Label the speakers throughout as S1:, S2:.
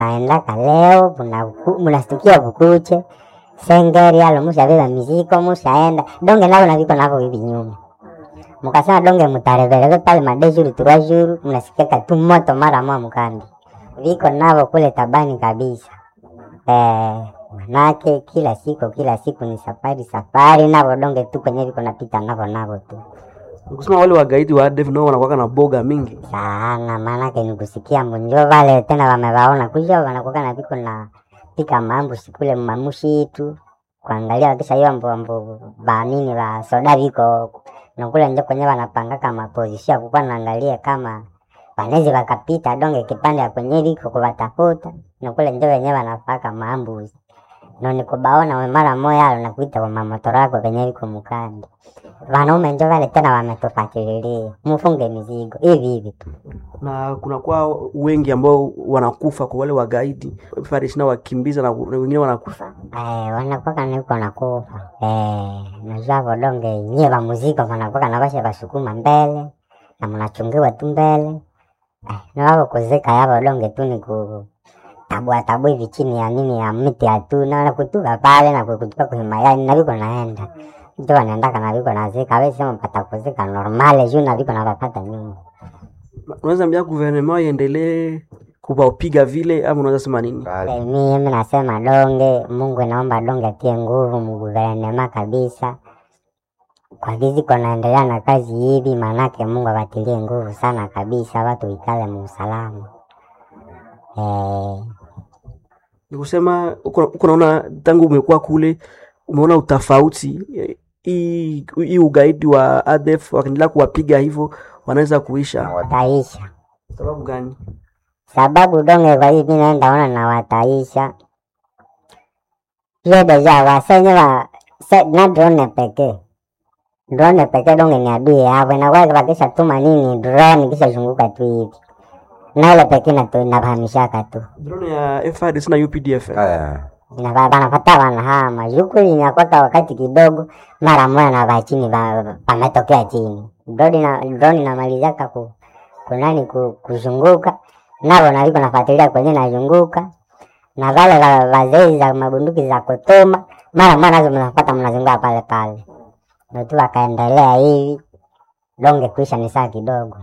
S1: naendaka leo munaku- munastukia vukuche sengeri alo mushavila miziko mushaenda donge navo naviko navo hivi nyuma mukasema donge mutarevereve pale madeshuru turashuru mnasikiaka tu moto mara moja mkambi viko navo kule tabani kabisa eh, manake kila siku kila siku ni safari safari navo donge tu kwenye viko napita navo navo tu
S2: kusema wale wagaidi wa ADF nao wanakuwa na boga mingi
S1: sana maanake ni kusikia munjo vale tena wamewaona kusha wanakuwa na viko na pika mambo sikule mamushitu kuangalia wakisha hiyo ambo ambo banini wa soda viko nakule njo kwenye wanapangaka mapozisio kukuwa naangalia kama wanezi wakapita donge kipande ya kwenye viko kuwatafuta nakule njo wenyewe wanapaka maambuzi noni kubaona we mara moya alo nakuita kwa mamotora yako venye viko mukandi wanaume njo vale tena wametufatililia mufunge mizigo hivi hivi tu
S2: na kunakuwa wengi ambao wanakufa kwa wale wagaidi FARDC na wakimbiza na na wengine wanakufa
S1: Eh, wanakwaka niko nakufa eh, najua vodonge nyie va muziko vanakwaka na vashe vasukuma mbele na mnachungiwa tu mbele eh, nawako kuzika ya vodonge tu ni ku tabua tabu hivi chini ya nini ya miti ya tu na kutuka pale na kutuka kuhimayani na viko naenda njo wanaendaka na viko nazika awesema pata kuzika normale juu na viko navapata nyuma
S2: unaweza ambia guvernema iendelee kuwapiga vile ama unaweza sema nini
S1: Eh, mimi nasema donge mungu naomba donge atie nguvu mguvernema kabisa kwa gizi naendelea na kazi hivi maanake mungu awatilie nguvu sana kabisa watu ikale muusalama eh,
S2: ni kusema uko uko naona tangu umekuwa kule umeona utofauti eh, hii hii ugaidi wa ADF wakiendelea kuwapiga hivyo wanaweza kuisha
S1: wataisha
S2: sababu gani
S1: sababu donge kwa hivi naenda ona na wataisha hiyo deja wasenye wa se, na drone pekee drone pekee donge ni adui yavo inakuwa wakisha tuma nini drone kisha zunguka tu hivi na ile pekee natu- inahamishaka tu
S2: drone ya FARDC na UPDF
S3: Aya.
S1: Ina- wanapata wanahama yukuli inakwaka wakati kidogo mara moja na va chini va- pametokea chini drone ina- drone inamalizaka ku, kunani ku, kuzunguka navo naliko nafuatilia kwenye nazunguka na vale va- vazei za mabunduki za kutuma mara moja nazo mnapata mnazunguka pale pale natu wakaendelea hivi donge kuisha ni saa kidogo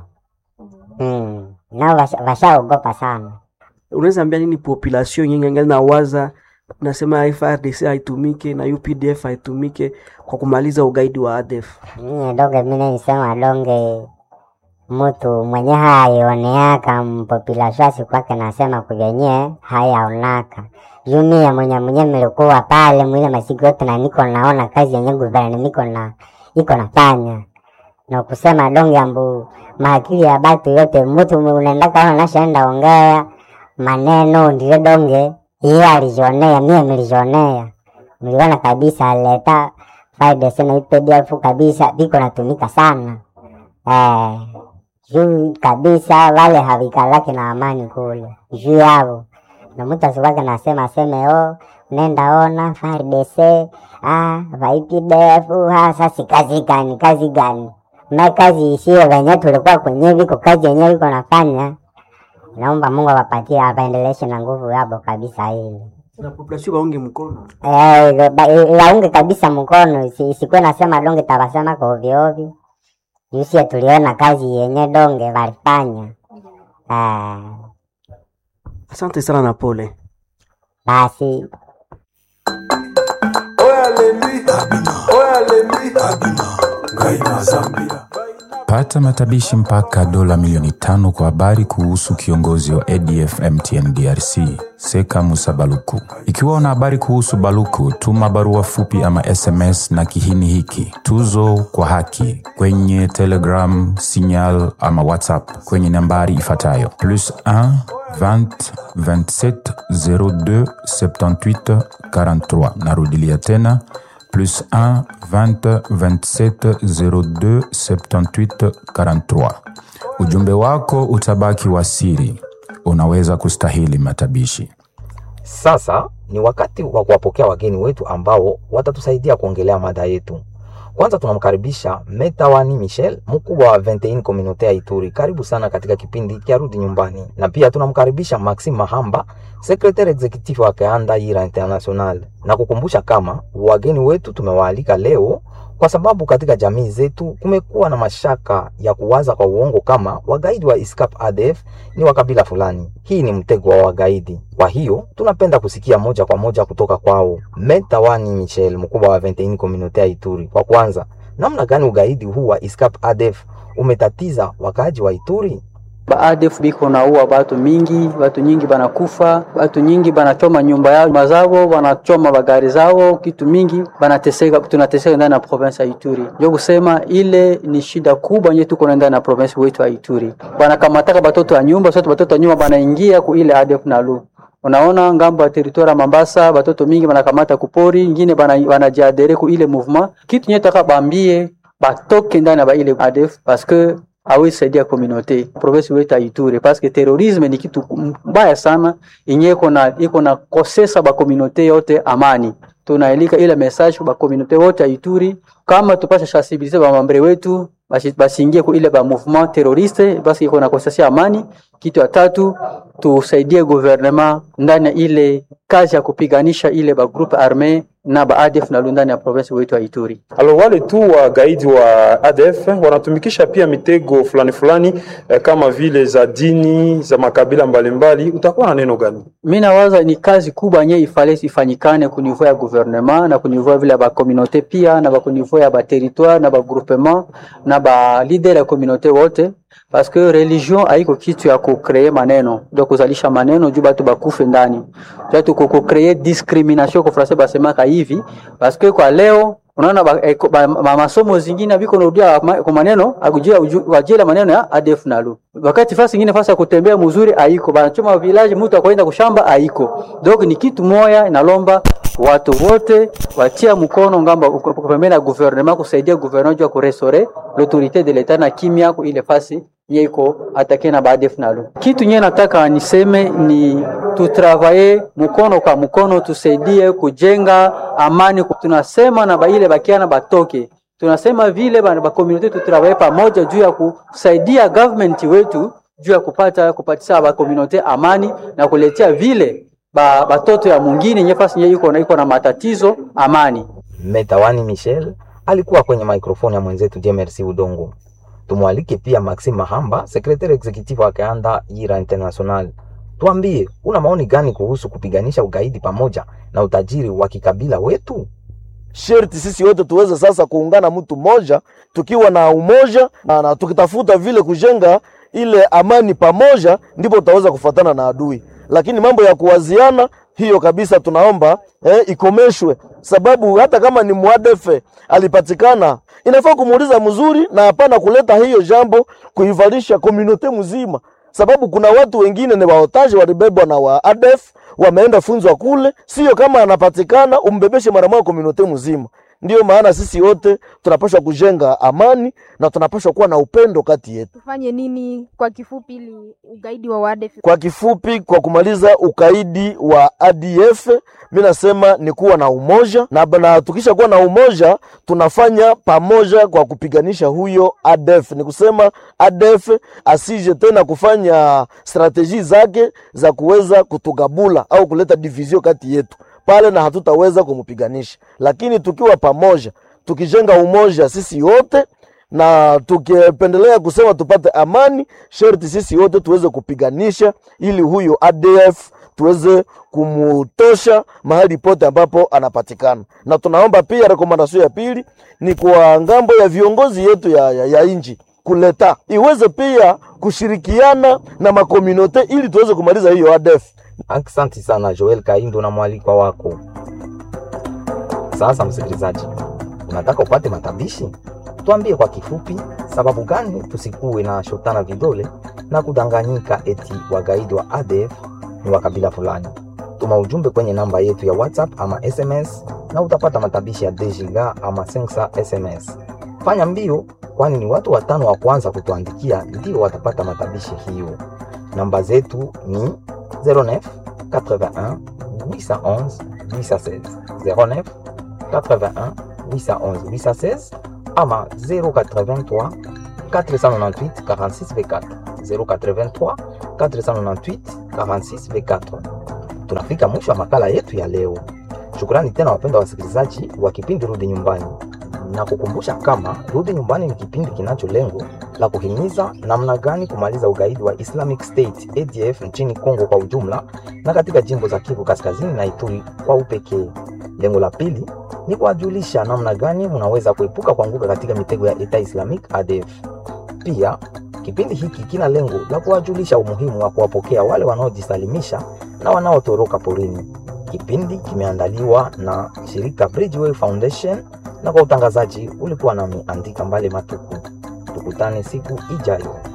S1: mm. nao washa- washaogopa sana
S2: unaweza ambia nini population yenye ngali nawaza nasema FARDC haitumike na UPDF haitumike kwa kumaliza ugaidi wa ADF
S1: Mie donge mine nisema donge mtu mwenye haioneaka mpopilaswasi kwake nasema kuvenye hayaonaka juu mie mwenye mwenye milikuwa pale mwile masiku yote na niko naona kazi yenye guverne niko na iko nafanya na kusema donge ambu maakili ya batu yote mtu unaendaka ona nashaenda ongea maneno ndile donge iye alijionea mie milijionea mliona kabisa leta FARDC na UPDF kabisa viko natumika sana eh, juu kabisa wale havikalaki na amani kule juu yavo na mtu asikwake nasema aseme o nenda ona FARDC ah, va UPDF ah, sasi kazi gani kazi gani me kazi ishie venye tulikuwa kwenye viko kazi yenye viko nafanya naomba Mungu awapatie awaendeleshe na nguvu yabo kabisa hili
S2: na population waunge mkono
S1: Eh, ba- eh, waunge kabisa mkono isi- isikuwe nasema donge tabasema kwa ovyo ovyo jusie tuliona kazi yenye donge walifanya eh,
S2: asante sana na pole
S1: basi
S3: Pata matabishi mpaka dola milioni tano kwa habari kuhusu kiongozi wa ADF MTN DRC Seka Musa Baluku. Ikiwa una habari kuhusu Baluku, tuma barua fupi ama SMS na kihini hiki tuzo kwa haki kwenye Telegram, Signal ama WhatsApp kwenye nambari ifuatayo plus 1 20 27 02 78 43. Narudilia tena plus 1 20 27 02 78 43. Ujumbe wako utabaki wa siri, unaweza kustahili matabishi.
S4: Sasa ni wakati wa kuwapokea wageni wetu ambao watatusaidia kuongelea mada yetu. Kwanza tunamkaribisha Metawani Michel, mkubwa wa 21 Communaute ya Ituri. Karibu sana katika kipindi kia Rudi Nyumbani, na pia tunamkaribisha Maxime Mahamba, secretary executive wa Keanda Yira International, na kukumbusha kama wageni wetu tumewaalika leo kwa sababu katika jamii zetu kumekuwa na mashaka ya kuwaza kwa uongo kama wagaidi wa ISCAP ADF ni wa kabila fulani. Hii ni mtego wa wagaidi. Kwa hiyo tunapenda kusikia moja kwa moja kutoka kwao. Metawani Michel, mkubwa wa 21 Communaute ya Ituri, kwa kwanza, namna gani ugaidi huu wa ISCAP ADF umetatiza wakaaji wa Ituri?
S5: baadef biko naua batu mingi, batu nyingi banakufa, batu nyingi banachoma nyumba yao mazao, banachoma bagari zao, kitu mingi banateseka, tunateseka ndani ya province ya Ituri. Ndio kusema ile ni shida kubwa yenye tuko ndani ya province wetu ya Ituri. Banakamataka batoto ya nyumba, sote batoto ya nyumba banaingia ku ile ADF nalu Unaona ngambo ya teritoria Mambasa batoto mingi banakamata kupori, ingine banajiadere ku ile mouvement. Kitu nye taka bambie batoke ndani ya ba ile ADF parce que awezi saidia communauté province wetu ya Ituri parce que terrorisme ni kitu mbaya sana yenye iko na iko na kosesa ba communauté yote amani. Tunaelika ile message ba communauté wote ya Ituri kama tupasha sensibiliser ba mambre wetu basiingie ku ile ba mouvement terroriste basi iko na kosesa amani. Kitu ya tatu tusaidie gouvernement ndani ya ile kazi ya kupiganisha ile ba groupe arme na ba ADF na ndani ya province wetu ya Ituri.
S6: Alo, wale tu wagaidi wa ADF wanatumikisha pia mitego fulani fulani eh, kama vile za dini za makabila mbalimbali. Utakuwa na neno gani?
S5: Mimi nawaza ni kazi kubwa yenye ifale ifanyikane ku niveau ya gouvernement na ku niveau vile ba communauté pia na ba ku niveau ya ba territoire na ba groupement na ba leader ya communauté wote parce que religion haiko kitu ya kukree maneno ndio kuzalisha maneno juu batu bakufe ndani juu kukree discrimination kwa français basemaka hivi parce que kwa leo unaona ba, eh, ba, ma, masomo zingine biko narudia kwa maneno akujia wajela maneno ya ADF nalu wakati fasi ingine fasi ya kutembea mzuri haiko banachoma village mtu akwenda kushamba haiko donc ni kitu moya inalomba watu wote watia mkono ngamba pembeni ya gouvernement kusaidia gouvernement juu kurestore l'autorité de l'etat na kimya ku ile fasi nyeko atake na baadef nalo. Kitu nye nataka niseme ni tutravaye mkono kwa mkono, tusaidie kujenga amani. Tunasema na baile bakiana batoke, tunasema vile ba, ba community tutravaye pamoja juu ya kusaidia government wetu juu ya kupata kupatisa ba community amani na kuletea vile ba batoto ya mwingine nyefasi nye iko na iko na matatizo amani.
S4: Metawani Michel alikuwa kwenye maikrofoni ya mwenzetu Jemersi Udongo. Tumwalike pia Maxime Mahamba, secretary executive wa Keanda Yira International. Tuambie, una maoni gani kuhusu kupiganisha ugaidi pamoja na utajiri wa kikabila wetu?
S7: Sherti sisi wote tuweze sasa kuungana mtu mmoja, tukiwa na umoja na, na tukitafuta vile kujenga ile amani pamoja, ndipo tutaweza kufuatana na adui. Lakini mambo ya kuwaziana hiyo kabisa tunaomba eh, ikomeshwe, sababu hata kama ni mwadefe alipatikana, inafaa kumuuliza mzuri na hapana kuleta hiyo jambo kuivalisha komunote mzima, sababu kuna watu wengine ni waotaji walibebwa na wa ADF wameenda funzwa kule, sio kama anapatikana umbebeshe mara moja komunote mzima. Ndiyo maana sisi wote tunapaswa kujenga amani na tunapaswa kuwa na upendo kati yetu.
S8: Tufanye nini kwa kifupi ili ugaidi wa ADF?
S7: Kwa kifupi, kwa kumaliza ukaidi wa ADF, mimi nasema ni kuwa na umoja na, na tukisha kuwa na umoja tunafanya pamoja kwa kupiganisha huyo ADF. Ni kusema ADF asije tena kufanya strateji zake za kuweza kutugabula au kuleta division kati yetu pale na hatutaweza kumpiganisha, lakini tukiwa pamoja, tukijenga umoja sisi wote na tukipendelea kusema tupate amani, sherti sisi wote tuweze kupiganisha ili huyo ADF tuweze kumutosha mahali pote ambapo anapatikana. Na tunaomba pia, rekomandasio ya pili ni kwa ngambo ya viongozi yetu ya, ya, ya inji kuleta iweze pia kushirikiana na makomunote ili tuweze kumaliza hiyo ADF.
S4: Asante sana Joel Kaindo na mwalikwa wako. Sasa msikilizaji, unataka upate matabishi? Tuambie kwa kifupi, sababu gani tusikuwe na shotana vidole na kudanganyika eti wagaidi wa ADF ni wa kabila fulani? Tuma ujumbe kwenye namba yetu ya WhatsApp ama SMS na utapata matabishi ya Dejiga ama Sensa SMS. Fanya mbio, kwani ni watu watano wa kwanza kutuandikia ndio watapata matabishi hiyo. Namba zetu ni 09 81 811 816 09 81 811 816 ama 083 498 46 V4 083 498 46 V4. Tunafika mwisho wa makala yetu ya leo. Shukrani tena wapenda wasikilizaji wa kipindi Rudi Nyumbani, na kukumbusha kama Rudi Nyumbani ni kipindi kinacho lengo la kuhimiza namna gani kumaliza ugaidi wa Islamic State ADF nchini Kongo kwa ujumla na katika jimbo za Kivu Kaskazini na Ituri kwa upekee. Lengo la pili ni kuwajulisha namna gani unaweza kuepuka kuanguka katika mitego ya Eta Islamic ADF. Pia kipindi hiki kina lengo la kuwajulisha umuhimu wa kuwapokea wale wanaojisalimisha na wanaotoroka porini. Kipindi kimeandaliwa na shirika Bridgeway Foundation na kwa utangazaji ulikuwa nami Andika Mbale Matuku. Tukutane siku ijayo.